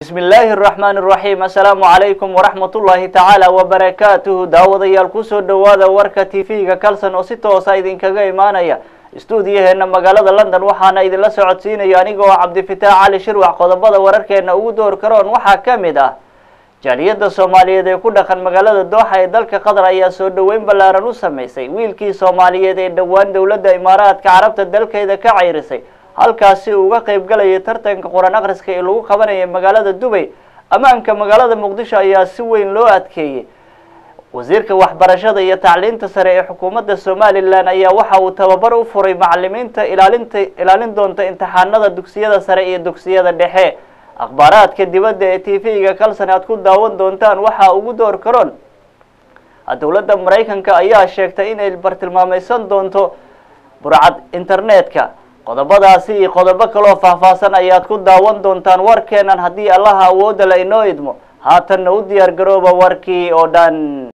bismi illaahi araxmaani araxiim assalaamu calaykum waraxmat ullaahi tacaala wabarakaatuhu daawadayaal kusoo dhawaada warka t v-ga kalson oo si toosa idinkaga imaanaya stuudiyaheena magaalada london waxaana idinla socodsiinaya anigoo cabdifitaax cali shirwax qodobada wararkeena ugu door karoon waxaa ka mid ah jaaliyadda soomaaliyeed ee ku dhaqan magaalada dooxa ee dalka qatar ayaa soo dhaweyn ballaaran u sameysay wiilkii soomaaliyeed ee dhowaan dowladda imaaraadka carabta dalkeeda ka ceyrisay halkaasi uu uga qeyb galayay tartanka qur-aan akhriska ee lagu qabanayay magaalada dubay ammaanka magaalada muqdisho ayaa si weyn loo adkeeyey wasiirka waxbarashada iyo tacliinta sare ee xukuumadda somalilan ayaa waxa uu tababar u furay macalimiinta ilaalinta ilaalin doonta imtixaanada dugsiyada sare iyo dugsiyada dhexe akhbaaraadka dibadda ee t v-ga kalson aad ku daawan doontaan waxaa ugu door karoon dowladda maraykanka ayaa sheegtay inay bartilmaameysan doonto burcad internetka qodobadaasi iyo qodobo kaloo faahfaahsan ayaad ku daawan doontaan warkeenan haddii allaha awoodda la inoo idmo haatanna u diyaar garooba warkii oo dhan